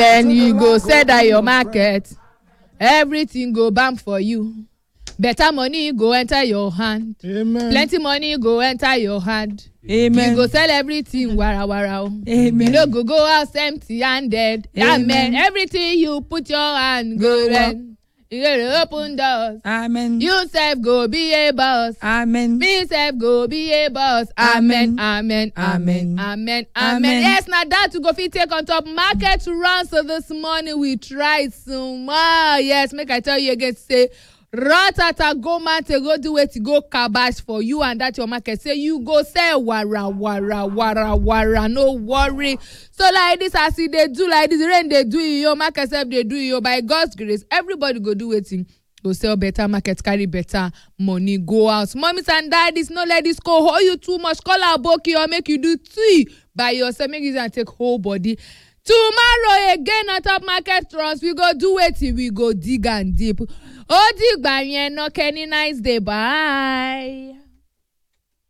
then you go sell that your market everything go bam for you better money go enter your hand amen plenty money go enter your hand amen you go sell everything warawara o you amen no go go house empty handed amen. Amen. everything you put your hand go rent you go dey open doors amen you sef go be a boss amen me sef go be a boss amen Amen. amen amen Amen. amen Amen. amen yes na that we go fit take on top market run so this morning we try small yes make i tell you again say ratata go market go do wetin go kabash for you and that your market say you go sell wara wara wara wara no worry so like this as e dey do like this rain dey do e o market sef dey do e o by god's grace everybody go do wetin go sell better market carry better money go house mummies and daddies no let this go hold you too much call aboki or make you do tea by yourself make you use am take whole body tomorrow again on top market runs we go do wetin we go dig am deep ó dìgbà yẹn náà kẹ́ni nice day bye.